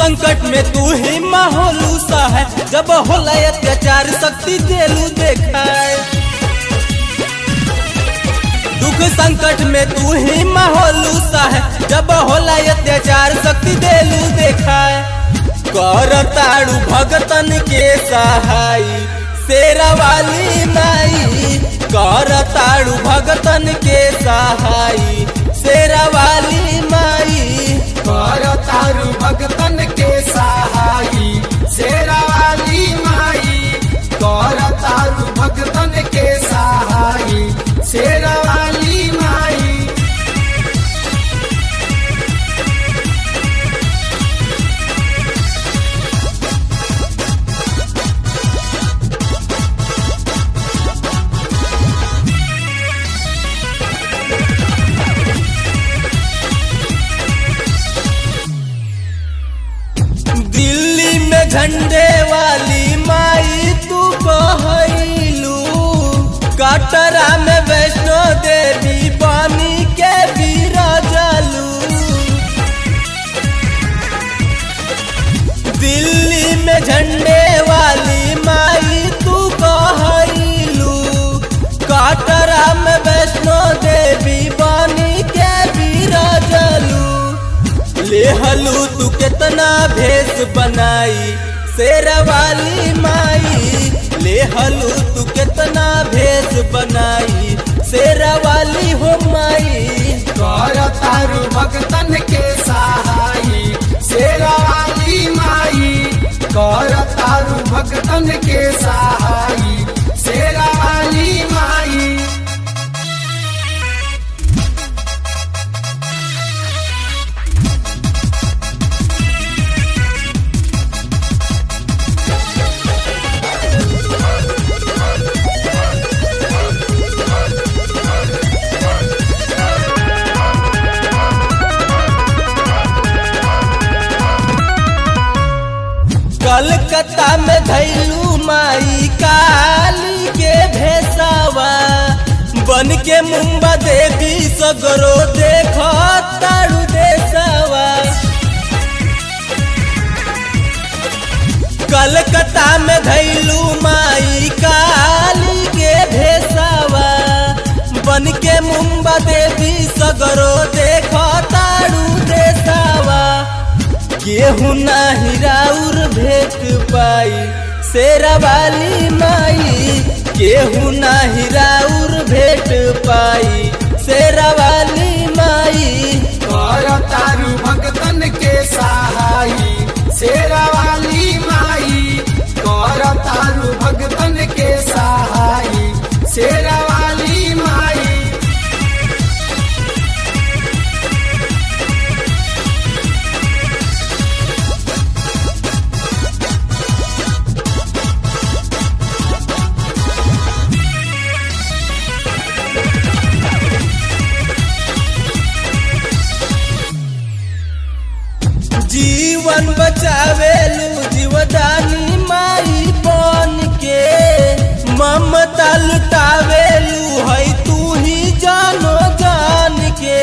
संकट में तू ही माहौलू सा है जब होला अत्याचार शक्ति देलू देखाए दुख संकट में तू ही माहौलू सा है जब होला अत्याचार शक्ति देलू देखाए कर ताड़ू भगतन के सहाय शेरा वाली माई कर ताड़ू भगतन के सहाय शेरा वाली माई कर तारू भगतन के सहाई शेरा वाली माई कर तारू भगतन के सहाई शेरा वाली माई दिल्ली में झंडे वाली माई तू कहलू कटरा में वैष्णो देवी बानी के बिराजलू दिल्ली में झंडे वाली माई तू कहलू कटरा में वैष्णो देवी बानी के बिराजलू लेहलू तू कितना भेष बनाई शेरा वाली माई लेहलू तू कितना भेष बनाई शेरा वाली हो माई कर तारू भगतन के सहाई शेरा वाली माई कर तारू भगतन के सहाई शेरा वाली माई कलकत्ता में धैलू माई काली के भेसावा बन के मुंबा देवी सगरो देख तारू देसावा कलकत्ता में धैलू माई काली के भेसावा बन के मुंबा देवी सगरो देख तारू देसावा केहू नाही राउर भेट पाई शेरा वाली माई केहू नाही राउर भेट पाई शेरा वाली माई कर तारू भगतन के सहाई शेरा वाली माई कर तारू भगतन के सहाई शेरा वाली माई जीवन बचावेलू जीवदानी माई बन के ममता लुटावेलू है तू ही जानो जान के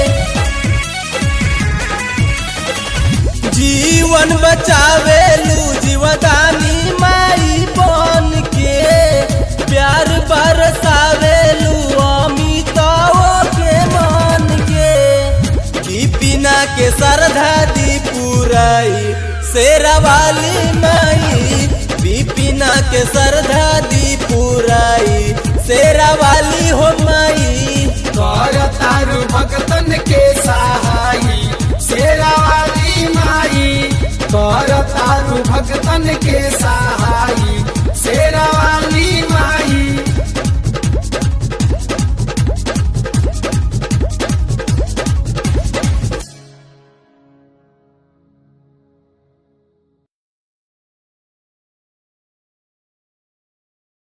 जीवन बचावेलू जीवदानी माई बन के प्यार बरसावेलू अमिताओ के मान के दीपिना के श्रद्धा दी पुराई शेरा वाली माई दीपिना के श्रद्धा दी पुराई शेरा वाली हो माई कर तारू भगतन के सहाई शेरा वाली माई कर तारू भगतन के सहाई